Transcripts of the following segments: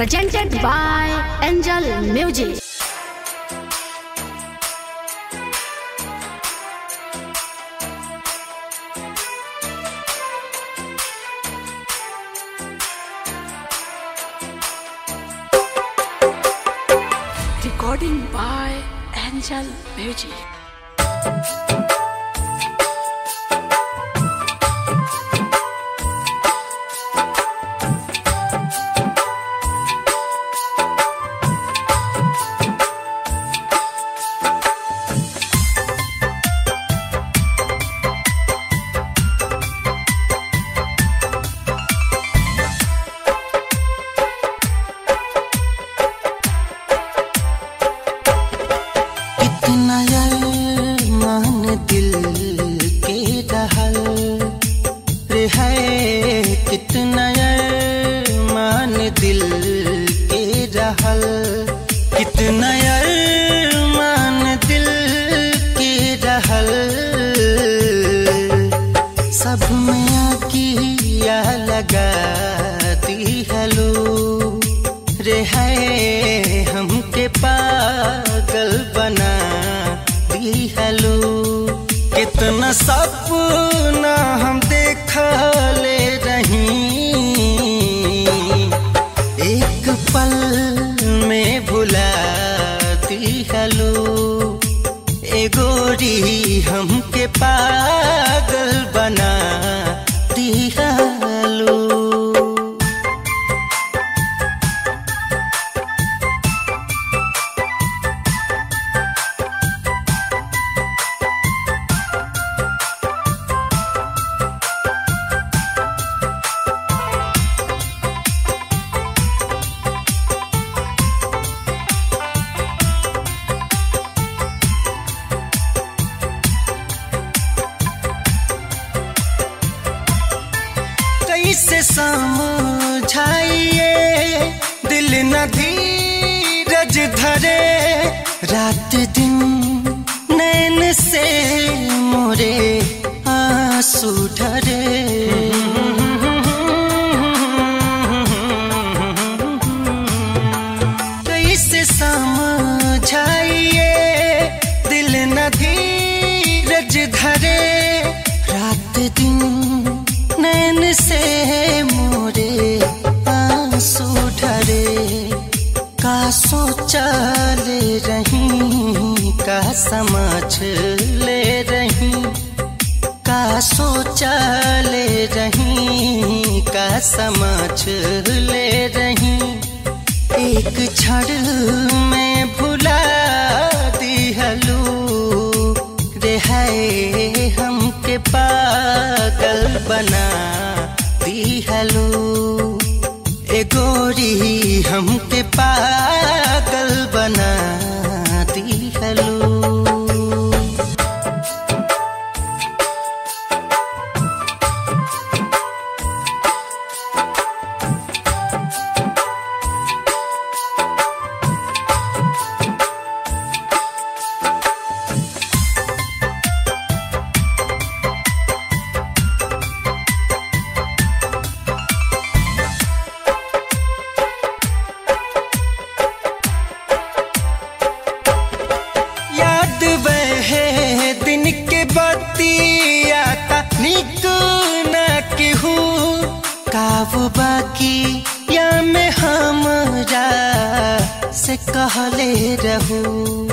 presented by Angel Music. Recording by Angel Music. कितना मान दिल के रहल रे है कितना मान दिल के रहल कितना मान दिल के रहल सब में आकिया लगा दी हलो रे है हमके पागल बना दी हलो कितना सपना हम देखले रही एक पल में भुला दी हलो ए गोरी हमके पागल बना दी हलो कैसे समझाइए दिल न धीरज धरे रात दिन नैन से मोरे आंसू ढरे कैसे समझाइए दिल न धीरज धरे रात दिन नैन से मोरे आंसू ढरे का सोचा ले रही का समझ ले रही का सोचा ले रही का समझ ले रही एक क्षण में भुला दी हलू रे है हमके पागल बना दी हलू ए गोरी हमके पागल बना दी हलू याद वह दिन के बतिया का निक न केहू काव बाकी या में हमरा से कहले रहू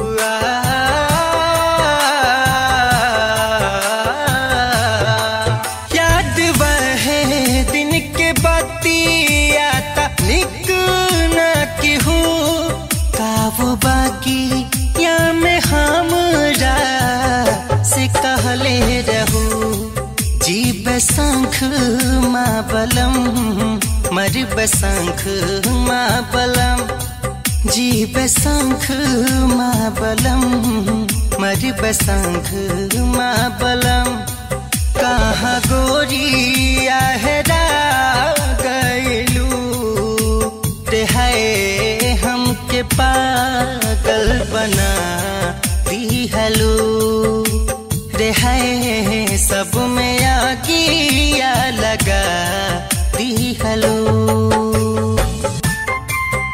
याद वह दिन के बतिया का निक न केहू काव बाकी या में हमरा से कहले रहू जीव शंख माँ बलम मरब शंख माँ बलम जीव शंख माँ बलम मरब शंख माँ बलम कहाँ गोरी आहरा गैलू रे है हमके पागल बना दी हलू रे है सब में आगिया लगा दी हलो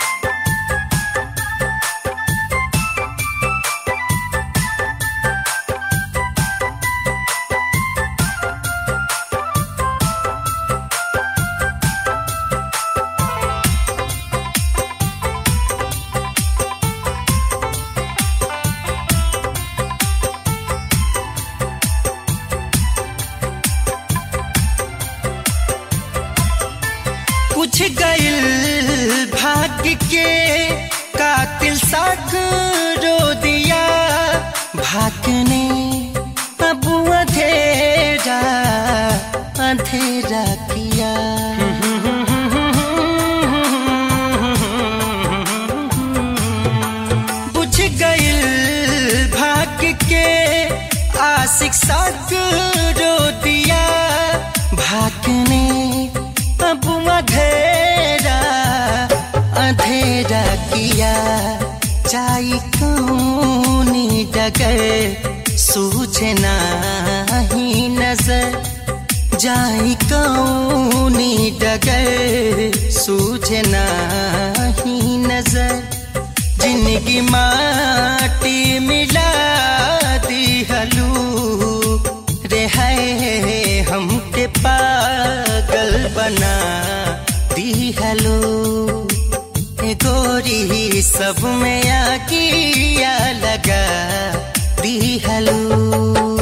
पूछ गइल भाग्य के कातिल साग रो दिया भागने अब अंधेरा अंधेरा किया बुझ गइल भाग्य के आशिक साग रो दिया भागने अब अंधेरा अंधेरा किया चाई कौनी डगर सूझना ही नजर जाई कौनी डगर सूझना ही नजर जिंदगी माटी मिला दी हलू रे है हमके पागल बना दी हलो ए गोरी सब में आगिया लगा दी हलो